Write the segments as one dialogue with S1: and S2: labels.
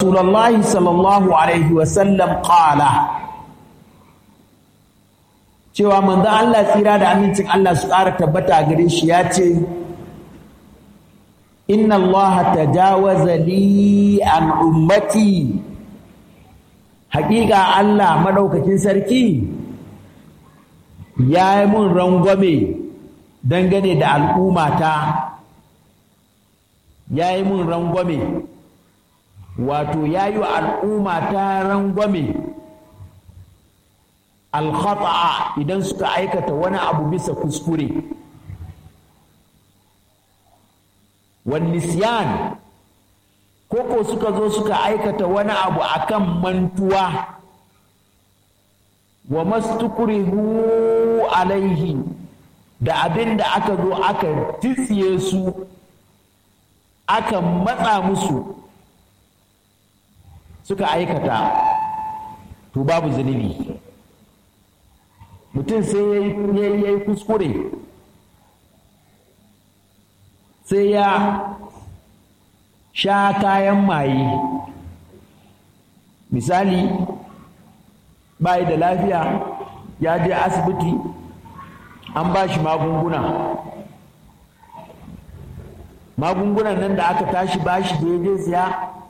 S1: rasulullahi sallallahu alaihi wasallam qala cewa manzo Allah tsira da amincin Allah su ƙara tabbata gare shi ya ce inna Allah tajawaza li an ummati haƙiƙa Allah madaukakin sarki ya yi mun rangwame dangane da al'ummata ya yi mun rangwame wato ya yi wa al'ummata rangwame alkhata'a idan suka aikata wani abu bisa kuskure nisyan koko suka zo suka aikata wani abu akan mantuwa wa mastukrihu alaihi da abin da aka zo aka titsiye su aka matsa musu suka aikata to babu zunubi mutum sai ya yi kuskure sai ya sha kayan maye misali bayi da lafiya ya je asibiti an ba shi magunguna magungunan nan da aka tashi ba shi da ya je siya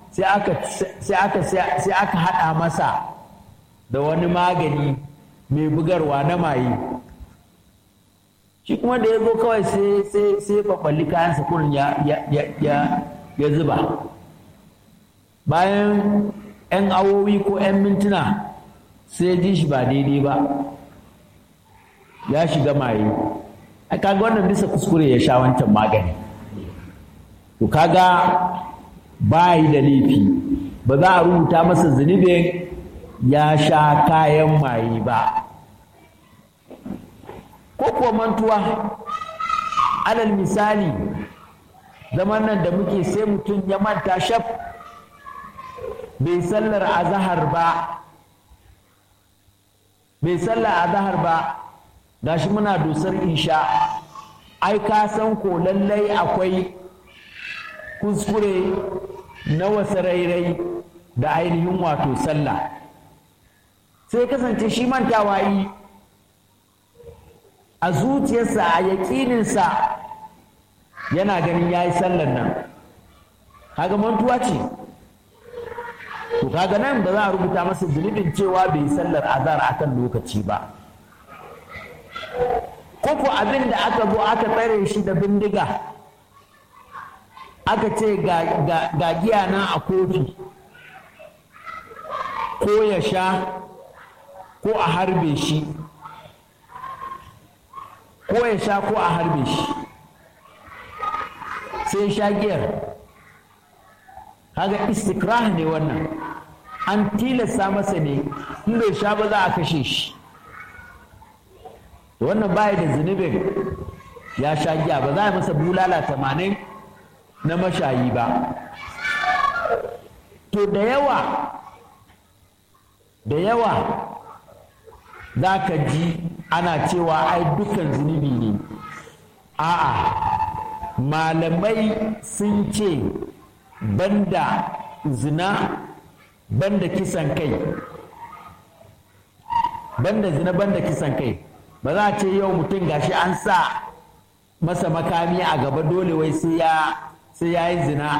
S1: sai aka haɗa masa da wani magani mai bugarwa na maye shi kuma da ya zo kawai sai kwakwalli kayansa kurin ya zuba bayan 'yan awowi ko 'yan mintuna sai ji shi ba daidai ba ya shiga maye a kaga wannan bisa kuskure ya sha wancan magani to kaga ba yi da laifi ba za a rubuta masa zunubin ya sha kayan maye ba ko kuwa mantuwa alal misali zaman nan da muke sai mutum ya manta shaf bai sallar azahar ba bai sallar azahar ba gashi muna dusar insha ai ka san ko lallai akwai kuskure na wasu rairai da ainihin wato sallah sai kasance shi mantawa yi a zuciyarsa a yaƙininsa yana ganin ya yi sallar nan kaga mantuwa ce to kaga nan ba za a rubuta masa zunubin cewa bai yi sallar azar akan lokaci ba koko abin da aka zo aka tsare shi da bindiga aka ce ga giya na a kofi ko ya sha ko a harbe shi ko ya sha ko a harbe shi sai sha giyar kaga istikrah ne wannan an tilasta masa ne in bai sha ba za a kashe shi wannan baya da zunubin ya sha giya ba za a masa bulala tamanin na mashayi ba to da yawa da yawa za ka ji ana cewa ai dukkan zunubi ne a'a malamai sun ce banda zina banda kisan kai banda zina banda kisan kai ba za a ce yau mutum gashi an sa masa makami a gaba dole wai sai ya yi zina